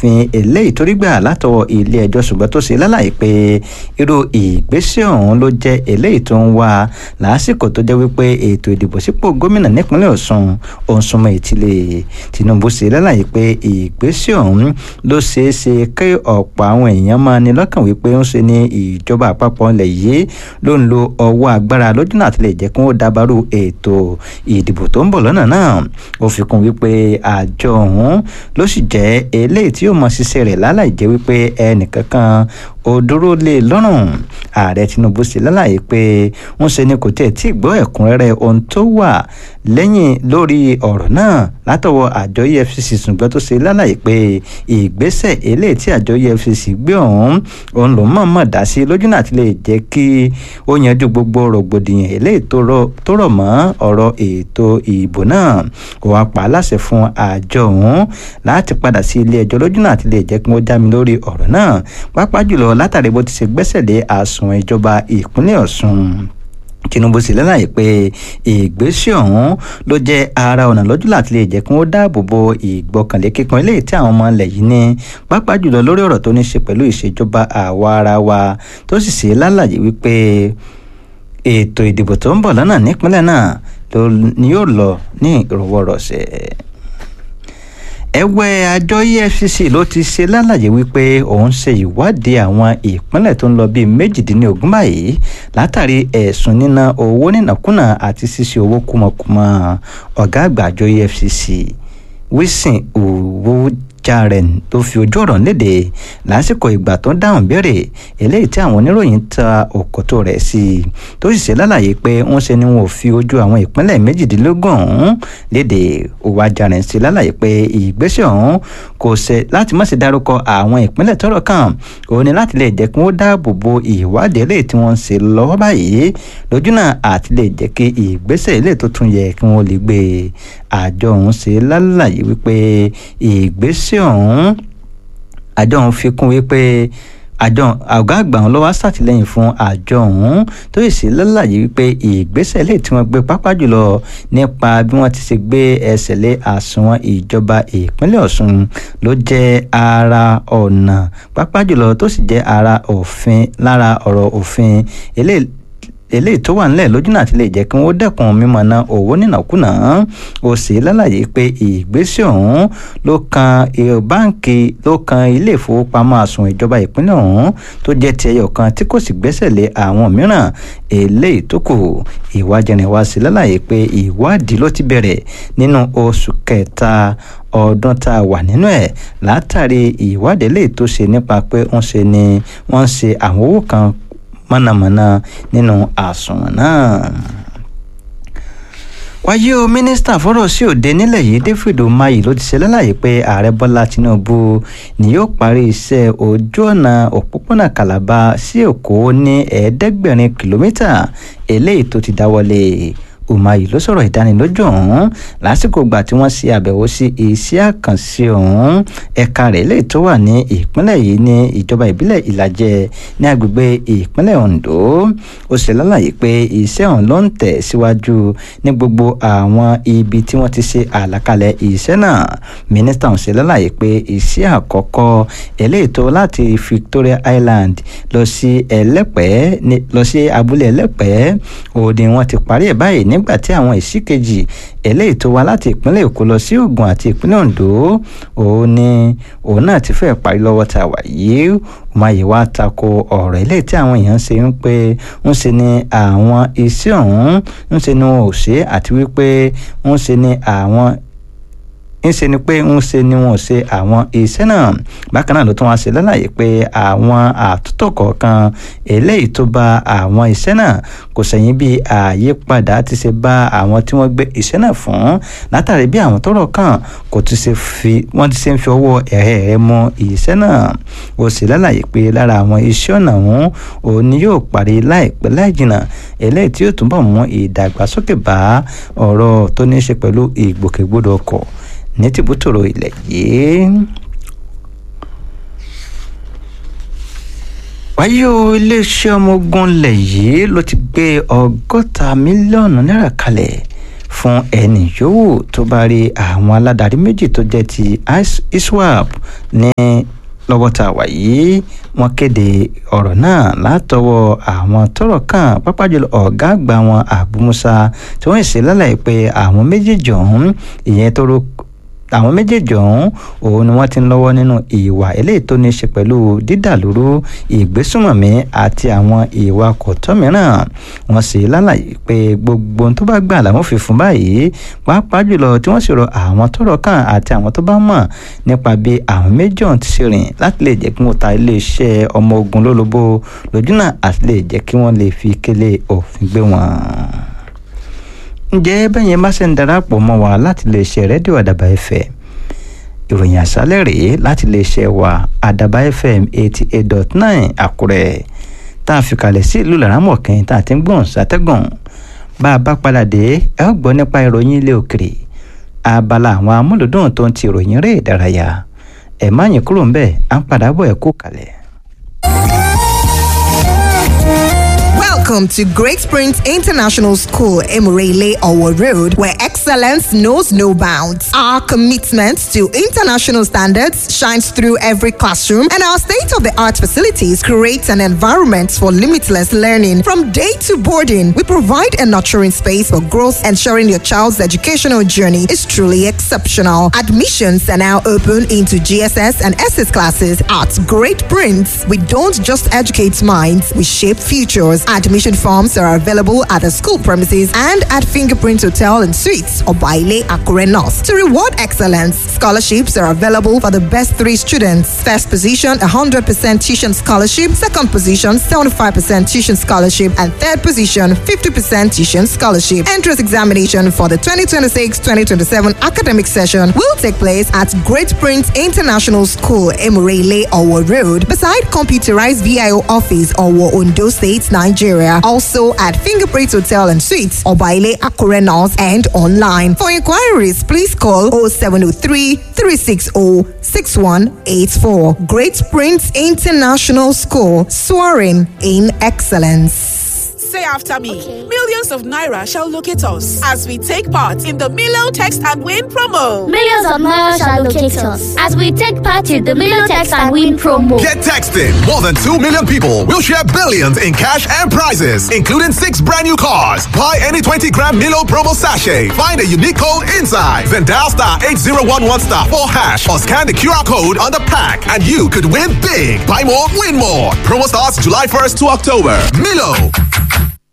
òfin eléyìí tó rí gbà látọwọ́ ilé ẹjọ́ ṣùgbọ́n tó ṣe lálàyé pé irú ìgbésẹ̀ ọ̀hún ló jẹ́ eléyìí tó ń wá lásìkò tó jẹ́ wípé ètò ìdìbò sípò gómìnà nípínlẹ̀ Ọ̀ṣun òun súnmọ́ ìtìlẹ̀ Tinubu ṣe lálàyé pé ìgbésẹ̀ ọ̀hún ló ṣeé ṣe kí ọ̀pọ̀ àwọn èèyàn máa ní lọ́kàn wípé ń ṣe ní ìjọba àpapọ̀ ilẹ̀ yìí ló ń lo ọwọ́ agbára lójú náà tilẹ̀ jẹ́ kí wọ́n dábàrú ètò ìdìbò tó ń bọ̀ lọ́nà náà ó fi kún wípé àjọ ọ̀hún ló sì jẹ́ eléyìí tí yóò mọ ṣiṣẹ́ rẹ̀ láláì jẹ́ wípé ẹnìkankan ó dúró lé lọ́rùn ààrẹ Tinubu ṣe lálàyé pé ń ṣe ni kò tẹ̀ tí gbọ́ ẹ̀kúnrẹ́rẹ́ ohun tó wà lẹ́yìn lórí ọ̀rọ̀ náà látọwọ́ àjọ EFCC ṣùgbọ́n tó ṣe lálàyé pé ìgbésẹ̀ eléyìí tí àjọ EFCC gbé ọ̀hún òun ló mọ̀ọ́mọ̀ dá sí lójú náà ti lè jẹ́ kí ó yanjú gbogbo rògbòdìyàn eléyìí tó rọ̀ mọ́ ọ̀rọ̀ ètò ìbò náà kò wá pa á láṣẹ fún àjọ ọ̀hún láti padà sí ilé ẹjọ́ lójú náà ti lè jẹ́ kí wọ́n já mi lórí ọ̀rọ̀ náà pàápàá jùlọ látàrí bó ti ṣe gbẹ́sẹ̀ lé àsùnwọ̀n ìjọba ìpínlẹ̀ Ọ̀ṣun Tinubu sì lálàyé pé ìgbésẹ̀ ọ̀hún ló jẹ́ ara ọ̀nà lójú láti lè jẹ́ kí wọ́n dáàbò bo ìgbọ́kànlé kíkan eléyìí tí àwọn ọmọ ilẹ̀ yìí ní pàápàá jùlọ lórí ọ̀rọ̀ tó ní ṣe pẹ̀lú ìṣèjọba àwa ara wa tó sì ṣe lálàyé wípé ètò ìdìbò tó ń bọ̀ lọ́nà nípínlẹ̀ náà ni yóò lọ ní ìrọwọ́rọsẹ̀ ẹgbẹ́ àjọ EFCC ló ti ṣe lálàyé wípé òun ṣe ìwádìí àwọn ìpínlẹ̀ tó ń lọ bíi méjìdínlógún báyìí látàrí ẹ̀sùn níná owó nínàkúnà àti ṣíṣe owó kúmọkúmọ ọ̀gá àgbà àjọ EFCC Wilson owó jaren tó fi ojú ọ̀rọ̀ léde lásìkò ìgbà tó ń dáhùn béèrè eléyìí tí àwọn oníròyìn ta òkòtò rẹ̀ sí i tó sì ṣe lálàyé pé wọ́n ṣe ni wọn ò fi ojú àwọn ìpínlẹ̀ méjìdínlógún ọ̀hún léde òwà jaren sí lálàyé pé ìgbésẹ̀ ọ̀hún kò ṣe láti má ṣe dárúkọ àwọn ìpínlẹ̀ tọ́rọ̀ kàn òun ni láti lè jẹ́ kí wọ́n dáàbò bo ìwádìí eléyìí tí wọ́n ń ṣe lọ́wọ́ báyìí lójú náà àti lè jẹ́ kí ìgbésẹ̀ eléyìí tó tún yẹ kí wọ́n lè gbé àjọ ọ̀hún ṣe lálàyé wípé ìgbésẹ̀ ìgbésẹ̀ ọ̀hún àjọ ọ̀hún fi kún wípé àjọ ọ̀gá àgbà ọ̀hún ló wá ṣàtìlẹ́yìn fún àjọ ọ̀hún tó sì sí lálàyé wípé ìgbésẹ̀ lè tí wọ́n gbé pápá jùlọ nípa bí wọ́n ti ṣe gbé ẹsẹ̀ lé àsùnwọ̀n ìjọba ìpínlẹ̀ Ọ̀ṣun ló jẹ́ ara ọ̀nà pápá jùlọ tó sì jẹ́ ara òfin lára ọ̀rọ̀ òfin eléyìí eléyìí tó wà nílẹ̀ lójú náà ti lè jẹ́ kí wọ́n dẹ́kun mímọ́ ná owó nínàkúnà ó sì lálàyé pé ìgbésẹ̀ ọ̀hún ló kan báǹkì ló kan ilé ìfowópamọ́ àsùnwọ̀n ìjọba ìpínlẹ̀ ọ̀hún tó jẹ́ ti ẹyọ kan tí kò sì gbẹ́sẹ̀ lé àwọn mìíràn eléyìí tó kù ìwádìí wá sí lálàyé pé ìwádìí ló ti bẹ̀rẹ̀ nínú oṣù kẹta ọdún tá a wà nínú ẹ̀ látàrí ìwádìí eléyìí tó ṣe nípa pé ń ṣe ni wọ́n ń ṣe àwọn owó kan mọ̀nàmọ́ná nínú àsùnwọ̀n náà. wáyé o mínísítà fọ́rọ̀ sí òde nílẹ̀ yìí David Umahi ló ti ṣe lálàyé pé ààrẹ Bọ́lá Tinubu ni yóò parí iṣẹ́ ojú ọ̀nà òpópónà Calabar sí Èkó ní ẹ̀ẹ́dẹ́gbẹ̀rin kìlómítà eléyìí tó ti dáwọ́lé Umahi ló sọ̀rọ̀ ìdánilójú ọ̀hún lásìkò ìgbà tí wọ́n ṣe àbẹ̀wò sí iṣẹ́ àkànṣe ọ̀hún ẹ̀ka rẹ̀ lè tó wà ní ìpínlẹ̀ yìí ní ìjọba ìbílẹ̀ ìlàjẹ ní agbègbè ìpínlẹ̀ Ondo ó ṣe lálàyé pé iṣẹ́ ọ̀hún ló ń tẹ̀ síwájú ní gbogbo àwọn ibi tí wọ́n ti ṣe àlàkalẹ̀ iṣẹ́ náà mínísítà ọ̀hún ṣe lálàyé pé iṣẹ́ àkọ́kọ́ eléyìí tó láti Victoria Island lọ sí ẹlẹ́pẹ́ lọ sí abúlé ẹlẹ́pẹ́ òun ni wọ́n ti parí ẹ̀ báyìí nígbà tí àwọn ìsíkejì eléyìí tó wá láti ìpínlẹ̀ Èkó lọ sí Ògùn àti ìpínlẹ̀ Oǹdó òun ni òun náà ti fẹ́ parí lọ́wọ́ tá a wà yìí Umahi wá tako ọ̀rọ̀ eléyìí tí àwọn èèyàn ṣe ń pé ń ṣe ni àwọn iṣẹ́ ọ̀hún ń ṣe ni wọn ò ṣe àti wípé ń ṣe ni àwọn ńṣe ni pé ń ṣe ni wọn ò ṣe àwọn iṣẹ́ náà bákan náà ló tún wá ṣe lálàyé pé àwọn àtúntò kọ̀ọ̀kan eléyìí tó bá àwọn iṣẹ́ náà kò sẹ́yìn bí àyípadà ti ṣe bá àwọn tí wọ́n gbé iṣẹ́ náà fún látàrí bí àwọn tọ́rọ̀ kàn kò ti ṣe fi wọ́n ti ṣe ń fi ọwọ́ ẹ̀rẹ́ rẹ̀ mọ iṣẹ́ náà ó sì lálàyé pé lára àwọn iṣẹ́ ọ̀nà ọ̀hún òun ni yóò parí láìpẹ́ láìjìnà eléyìí tí yóò túbọ̀ mú ìdàgbàsókè bá ọ̀rọ̀ tó ní í ṣe pẹ̀lú ìgbòkègbodò ọkọ̀ ní tìbútòrò ilẹ̀ yìí. wáyé o iléeṣẹ́ ọmọ ogun ilẹ̀ yìí ló ti gbé ọgọ́ta mílíọ̀nù náírà kalẹ̀ fún ẹnì yòówù tó bá rí àwọn aládarí méjì tó jẹ́ ti iswap ní lọ́wọ́ tá a wà yìí wọ́n kéde ọ̀rọ̀ náà látọwọ́ àwọn tọ́rọ̀ kàn pápá jùlọ ọ̀gá àgbà wọn Abu Musa tí wọ́n ṣe lálàyé pé àwọn méjèèjì ọ̀hún ìyẹn tó ro àwọn méjèèjì ọ̀hún òun ni wọ́n ti ń lọ́wọ́ nínú ìwà eléyìí tó ní í ṣe pẹ̀lú dídàlúrú ìgbésùmọ̀mí àti àwọn ìwà kọ̀tọ́ mìíràn wọ́n sì lálàyé pé gbogbo ohun tó bá gbà làwọn fi fún báyìí pàápàá jùlọ tí wọ́n sì rọ àwọn tọ́rọ̀ kàn àti àwọn tó bá mọ̀ nípa bí àwọn méjì ọ̀hún ti ṣe rìn láti lè jẹ́ kí wọ́n ta iléeṣẹ́ ọmọ ogun lólobó lójúnà àti lè jẹ́ kí wọ́n lè fi kélé òfin gbé wọn ǹjẹ́ bẹ́yẹn bá ṣe ń darapọ̀ mọ́ wa láti lè ṣe rédíò àdàbà ẹ̀fẹ̀ ìròyìn àṣálẹ̀ rèé láti lè ṣe wa àdàbà fm eighty eight dot nine àkúrẹ́ tá a fi kalẹ̀ sí ìlú làrámọ̀kẹ́yìn tá a ti ń gbọ̀n sátẹ́gùn bá a bá padà dé ẹ ó gbọ́ nípa ìròyìn ilé òkèrè abala àwọn amúlùdùn tó ń ti ìròyìn eré ìdárayá ẹ̀ má yín kúrò ń bẹ́ẹ̀ à ń padà bọ̀ ẹ̀ kú kalẹ̀. Welcome to Great Springs International School, Emirele Owo Road, where excellence knows no bounds. Our commitment to international standards shines through every classroom, and our state of the art facilities create an environment for limitless learning. From day to boarding, we provide a nurturing space for growth, ensuring your child's educational journey is truly exceptional. Admissions are now open into GSS and SS classes at Great Prince. We don't just educate minds, we shape futures. Admission forms are available at the school premises and at Fingerprint Hotel and Suites or Baile Akure North. To reward excellence, scholarships are available for the best three students. First position, 100% tuition scholarship. Second position, 75% tuition scholarship. And third position, 50% tuition scholarship. Entrance examination for the 2026-2027 academic session will take place at Great Prince International School, Emirele, Owo Road, beside computerized VIO office, Owo, Ondo State, Nigeria. Also at Fingerprint Hotel and Suites, Obaile Akure North and online. For inquiries, please call 0703 360 6184. Great Prince International School, soaring in excellence. Say after me. Millions of Naira shall locate us as we take part in the Milo Text and Win promo. Millions of Naira shall locate us as we take part in the Milo Text and Win promo. Get texting. More than 2 million people will share billions in cash and prizes, including six brand new cars. Buy any 20 gram Milo promo sachet. Find a unique code inside. Then dial star 8011 star 4 hash or scan the QR code on the pack and you could win big. Buy more, win more. Promo starts July 1st to October. Milo.